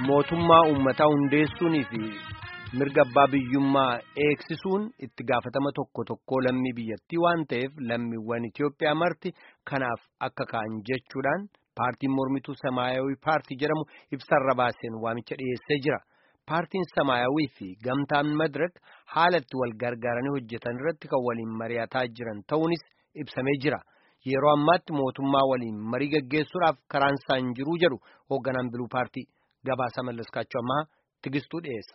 mootummaa uummataa hundeessuunii fi mirga abbaa biyyummaa eegsisuun itti gaafatama tokko tokkoo lammii biyyattii waan ta'eef lammiiwwan Itoophiyaa marti kanaaf akka ka'an jechuudhaan paartiin mormituu Samaayawii paartii jedhamu ibsarra baaseen waamicha dhiyeessee jira. Paartiin Samaayawii fi gamtaan Madirak haala itti wal gargaaranii hojjetan irratti kan waliin mari'ataa jiran ta'uunis ibsamee jira. Yeroo ammaatti mootummaa waliin marii gaggeessuudhaaf karaan isaan jiruu jedhu hoogganaan biluu paartii gabaasa mallaskaachuu ammaa tigistuu dhiyeessa.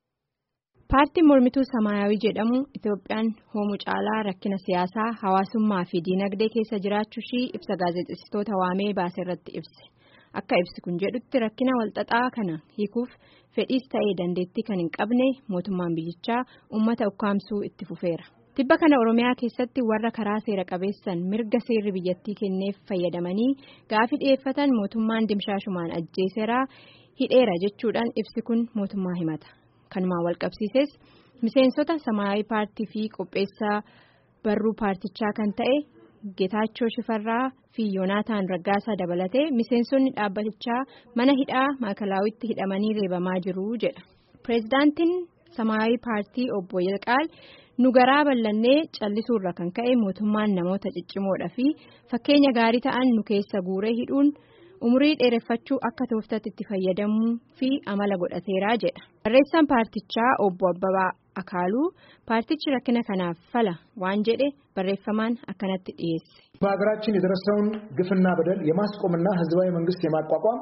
Paartiin mormituu Samaayawii jedhamu Itoophiyaan hoomuu caalaa rakkina siyaasaa hawaasummaa fi diinagdee keessa jiraachuu ishii ibsa gaazexeessitoota waamee baase irratti ibse. Akka ibsi kun jedhutti rakkina walxaxaa kana hiikuuf fedhiis ta'ee dandeettii kan hin qabne mootummaan biyyichaa uummata ukkaamsuu itti fufeera. Tibba kana Oromiyaa keessatti warra karaa seera qabeessan mirga seerri biyyattii kenneef fayyadamanii gaafii dhiyeeffatan mootummaan dimshaashumaan ajjeeseraa hidheera jechuudhaan ibsi kun mootummaa himata. Kanumaan walqabsiises miseensota Samaayawii paartii fi qopheessaa barruu paartichaa kan ta'e Geetaachoo Shifarraa fi Yoonaataan Raggaasaa dabalatee miseensonni dhaabbatichaa mana hidhaa maakalaawwitti hidhamanii reebamaa jiru jedha. Pireezidaantiin Samaayawii paartii obbo Yilqaal nu garaa bal'annee callisuurra kan ka'e mootummaan namoota ciccimoodhaa fi fakkeenya gaarii ta'an nu keessa guuree hidhuun umurii dheereffachuu akka tooftatti itti fayyadamuu fi amala godhateeraa jedha. Barreessaan paartichaa obbo Abbabaa Akaaluu paartichi rakkina kanaaf fala waan jedhe barreeffamaan akkanatti dhiyeesse. በሀገራችን የደረሰውን ግፍና በደል የማስቆምና ህዝባዊ መንግስት የማቋቋም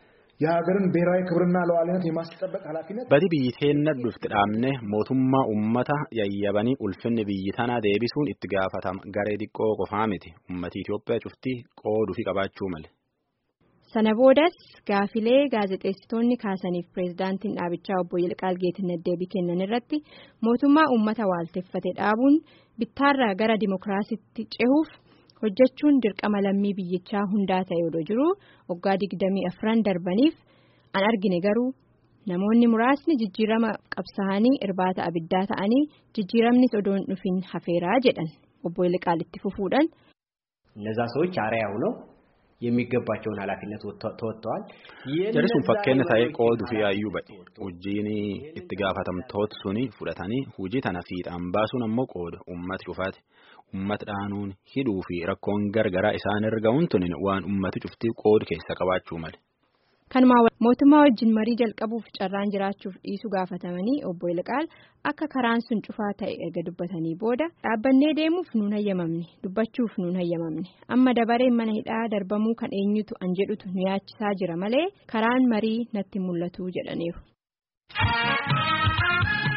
የሀገርን ብሔራዊ ክብርና ሉዓላዊነት የማስጠበቅ ኃላፊነት badi biyyi teenna dhufti dhaabne mootummaa ummata yayyabanii ulfinni biyyi tana deebisuun itti gaafatama garee xiqqoo qofaa miti ummati Itoophiyaa cuftii qooduu fi qabaachuu male. Sana boodas gaafilee gaazexeessitoonni kaasaniif pireezidaantiin dhaabichaa obbo Yilqaal Geetinnat deebii kennan irratti mootummaa uummata waalteeffate dhaabuun bittaarraa gara dimokiraasiitti cehuuf hojjechuun dirqama lammii biyyichaa hundaa ta'e odoo jiru waggaa digdamii afran darbaniif an argine garuu namoonni muraasni jijjiirama qabsaa'anii irbaata abiddaa ta'anii jijjiiramnis odoo hin dhufin hafeeraa jedhan obbo Yilqaal itti fufuudhaan. እነዛ ሰዎች አርአያ ሆነው የሚገባቸውን ኃላፊነት ተወጥተዋል። Jarri sun fakkeenya ta'ee qooduu fi yaayyuu ba'e. Hojiin itti gaafatamtoota suni fudhatanii hojii tana fiixaan baasuun ammoo qooda uummata cufaati. Uummata dhaanuun hidhuu fi rakkoon gargaraa isaan erga huntuun waan uummati cuftii qoodu keessa qabaachuu male. Kanumaa mootummaa wajjin marii jalqabuuf carraan jiraachuuf dhiisuu gaafatamanii obbo Ilqaal akka karaan sun cufaa ta'e erga dubbatanii booda dhaabbannee deemuuf nuun hayyamamne dubbachuuf nuun hayyamamne amma dabareen mana hidhaa darbamuu kan eenyutu an jedhutu nu yaachisaa jira malee karaan marii natti mul'atu jedhaniiru.